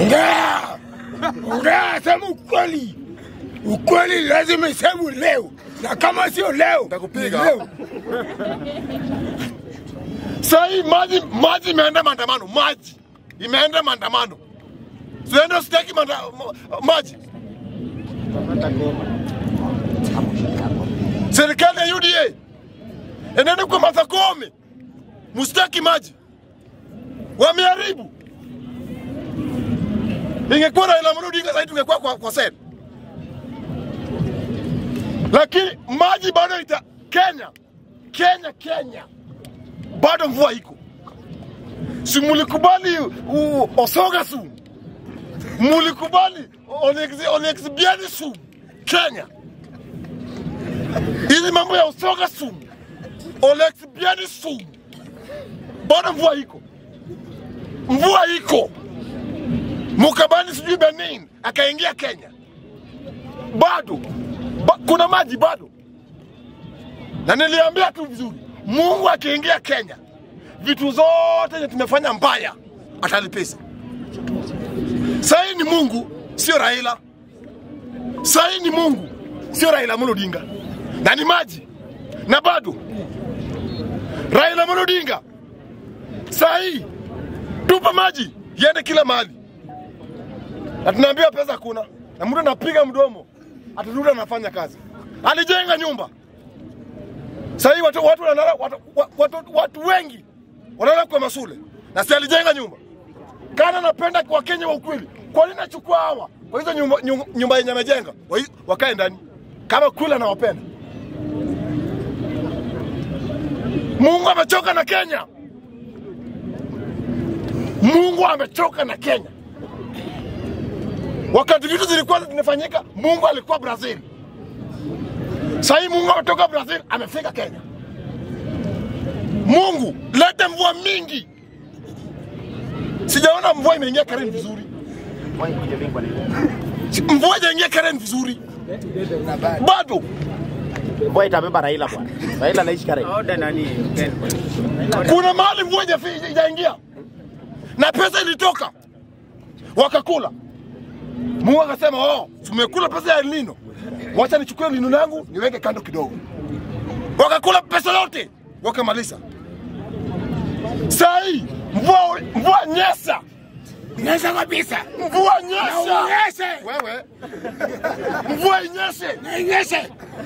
Ongea, ongea, sema ukweli. Ukweli lazima isemwe leo, na kama sio leo Nitakupiga. ni leo. Sasa hii maji maji imeenda maandamano, maji imeenda maandamano. Sienda sitaki manda, ma- maji. Serikali ya UDA enende kwa Martha Koome, msitaki maji, wameharibu. Ingekuwa Raila Amolo Odinga sasa tungekuwa kwa, kwa sel, lakini maji bado ita Kenya, Kenya, Kenya bado mvua iko. Si mulikubali u- Osoga Sumu, mulikubali Olex- Olexibiani Sumu Kenya. Hizi mambo ya Osoga Sumu, Olexibiani Sumu, bado mvua iko, mvua iko. Mukabani sijui Benin akaingia Kenya, bado ba, kuna maji bado na niliambia tu vizuri, Mungu akiingia Kenya, vitu zote zenye tumefanya mbaya atalipesa. Sahii ni Mungu, sio Raila. Sahii ni Mungu, sio Raila Amolo Odinga, na ni maji na bado Raila Amolo Odinga sahii tupa maji iende kila mahali, na tunaambiwa pesa hakuna, na mtu anapiga mdomo atarudi anafanya kazi. Alijenga nyumba sasa hii watu, watu, wanalala- watu, watu, watu, watu wengi wanalala kwa masule na si alijenga nyumba. Kana napenda kwa Kenya wa ukweli, kwa nini nachukua hawa kwa hizo nyumba, nyumba, nyumba yenye amejenga wa- wakae ndani kama kweli anawapenda? Mungu amechoka na Kenya, Mungu amechoka na Kenya. Wakati vitu zilikuwa zinafanyika, Mungu alikuwa Brazil. Sasa hii Mungu ametoka Brazil amefika Kenya. Mungu lete mvua mingi. Sijaona mvua imeingia Karen vizuri. Si- Mvua haijaingia Karen vizuri. Bado Mvua itabeba Raila bwana. Raila anaishi Karen. kuna mahali mvua haijafi- haijaingia na pesa ilitoka wakakula. Mungu akasema oh, tumekula pesa ya El Nino, wacha nichukue El Nino yangu niweke kando kidogo. Wakakula pesa yote wakamaliza. Saa hii mvua mvua nyesa, Nyesha kabisa, mvua na nyesa, unyeshe, wewe mvua inyeshe, na inyeshe,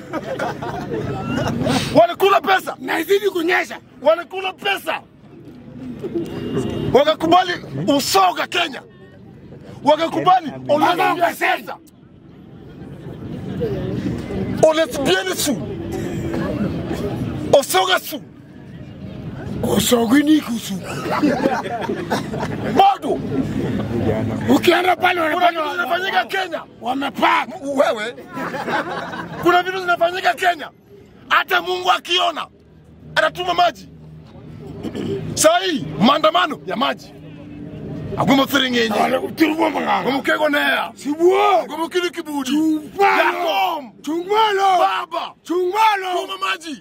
walikula pesa na izidi kunyesha. walikula pesa, wakakubali usoga Kenya, wakakubali Mpaka pesa olesbieni su osoga su Usogini kusu. bado Ukienda pale kuna wanafanya vitu zinafanyika Kenya. wamepaka. Wewe, kuna vitu zinafanyika Kenya, hata Mungu akiona anatuma maji. Saa hii maandamano ya maji aguma firingenye Wale kuturbo manganga. gumukego nea Sibuo. gumukili kibudi Chungwalo. yakom Chungwalo. baba Chungwalo. tuma maji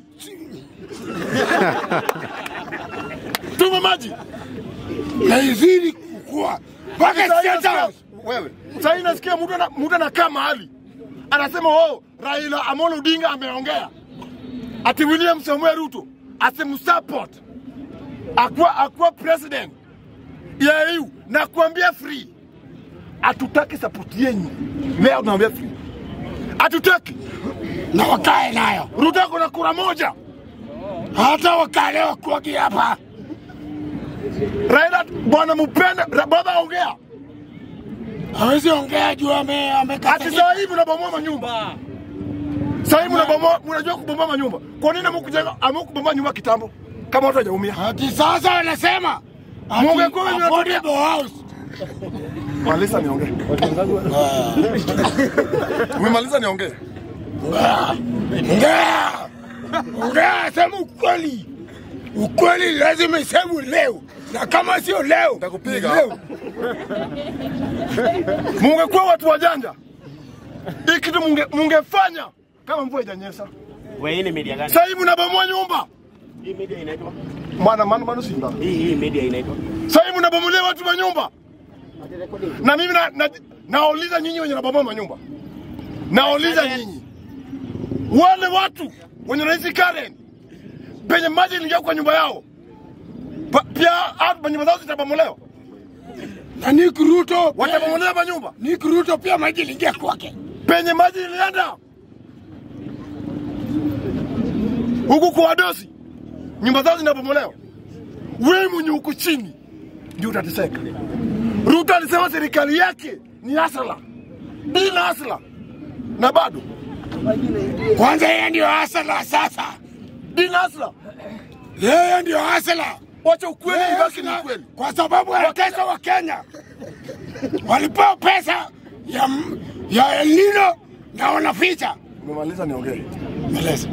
tuma maji Na izidi kukua. Mpaka Sasa hii State nasikia- House. wewe sasa hii nasikia mtu ana- mtu anakaa mahali anasema oh, Raila Amolo Odinga ameongea ati William Samuel Ruto asimsupport akuwa akuwa president ya EU na kuambia free, hatutaki support yenyu leo, tunaambia free, hatutaki. Na wakae nayo. Ruto ako na kura moja, Hata wakale wakuagi hapa. Raila bwana mupende, Ra- baba ongea Hawezi ongea juu ame ati amekata. saa hii mnabomoa manyumba Sasa hivi mnabomoa, mnajua kubomoa manyumba. Kwa nini hamkujenga hamkubomoa nyumba kitambo kama watu hawajaumia? Ati sasa wanasema ati Mungekuwa wenye affordable house. Maliza niongee. Umemaliza niongee. Ongea. Ongea, sema ukweli. Ukweli lazima isemwe leo, na kama sio leo Nitakupiga. ni leo. Mungekuwa watu wajanja, hii kitu munge, mungefanya kama mvua haijanyesha. Wewe hii ni media gani? Sasa hivi mnabomoa nyumba Hii media inaitwa? maana maana maana Simba. Hii hii media inaitwa? Sasa hivi mnabomolia watu wa nyumba, Na mimi na, na, nauliza nyinyi wenye nabomoa manyumba, nauliza nyinyi wale watu wenye wanaishi Karen penye maji iliingia kwa nyumba yao pa, pia hata manyumba zao zitabomolewa, Na Nick Ruto pia- watabomolewa manyumba Nick Ruto pia maji iliingia kwake. penye maji ilienda huku kwa wadosi, nyumba zao zinabomolewa. Wewe mwenye uko chini ndio utateseka. Ruto alisema serikali yake ni asala bila asala, na bado Kwanza yeye ndio hasala sasa, bila asala. yeye ndio hasala. Wacha ukweli Yeye ibaki ni hasla, ukweli. kwa sababu wanatesa wa Kenya walipewa pesa ya, ya El Nino na wanaficha. Umemaliza, niongee. Meleza.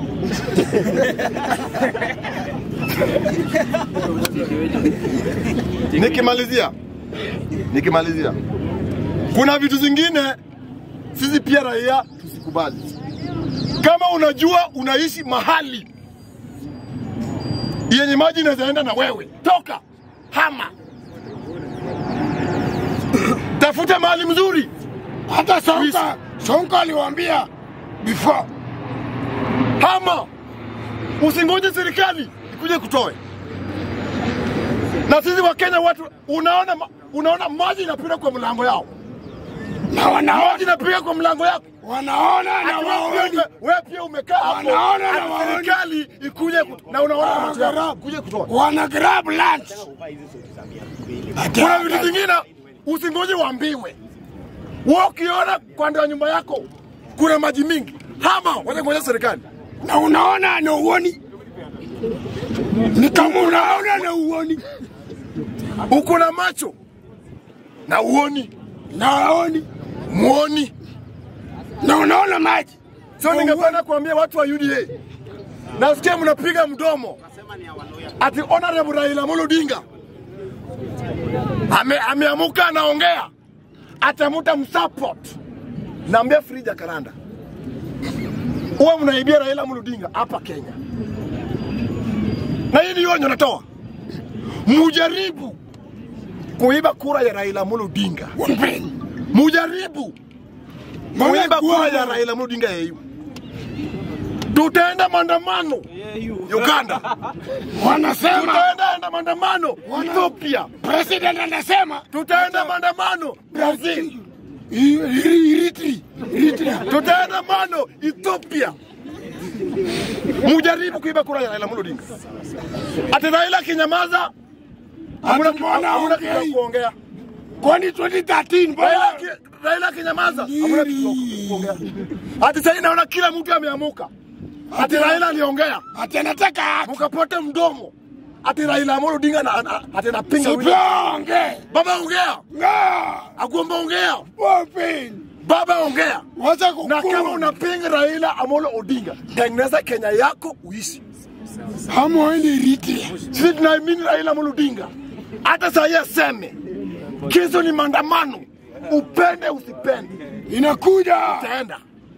Nikimalizia, nikimalizia, kuna vitu zingine sisi pia raia tusikubali. Kama unajua unaishi mahali yenye maji inawezaenda na wewe, toka hama, tafuta mahali mzuri. Hata Sonko, Sonko aliwaambia before hama, usingoje serikali ikuje kutoe. Na sisi wa Kenya watu, unaona, ma- unaona maji inapita kwa mlango yao, na wanaona, maji inapiga kwa mlango yako wanaona na Ati wewe pia waoni. ume- wewe pia umekaa hapo, Wanaona na ati waoni. serikali ikuje kut- na unaona kwa macho yako kuje kutoa. wana grab lunch. Ati Kuna vitu hapa- vingine usingoje uambiwe. Wewe ukiona kwa ndio nyumba yako kuna maji mingi, hama wacha ngoja serikali. na unaona na uoni, ni kama unaona na uoni Uko na macho na uoni na waoni muoni. na unaona maji So ningependa kuambia watu wa UDA, nasikia mnapiga mdomo ati Honorable Raila Amolo Odinga ame, ameamuka anaongea atamuta msupport. Naambia Frida Karanda, huwa mnaibia Raila Amolo Odinga hapa Kenya, na hii ni onyo natoa, mujaribu kuiba kura ya Raila Amolo Odinga, Wampeni. mujaribu kuiba kura ya Raila Amolo Odinga yeu. Tutaenda maandamano Uganda, wanasema tutaenda enda maandamano Ethiopia, president anasema tutaenda maandamano Brazil, I- I- Eritrea Eritrea tutaenda maandamano Ethiopia. Mujaribu kuiba kura ya Raila Amolo Odinga. Ati Raila akinyamaza hamuna Ati mbona hamuna kitu ya haongei? kuongea. kwani 2013 Raila bwana aki- Raila akinyamaza hamuna kitu ya kuongea. Ati sasa naona kila mtu ameamuka. Ati Raila aliongea ati anataka haki mkapote mdomo. Ati Raila Amolo Odinga na- na- ati anapinga William. siponge Baba ongea, nga Agomba ongea, wampeni baba ongea. wacha Na kama kukua unapinga Raila Amolo Odinga, tengeneza Kenya yako uishi. hamwaende Eritrea Sisi tunaamini Raila Amolo Odinga, hata saa hii aseme kesho ni maandamano, upende usipende, inakuja utaenda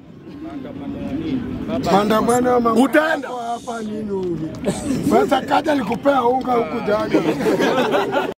maandamano ya mama utaenda. hapa nini huyu sasa kaja likupea unga huku jana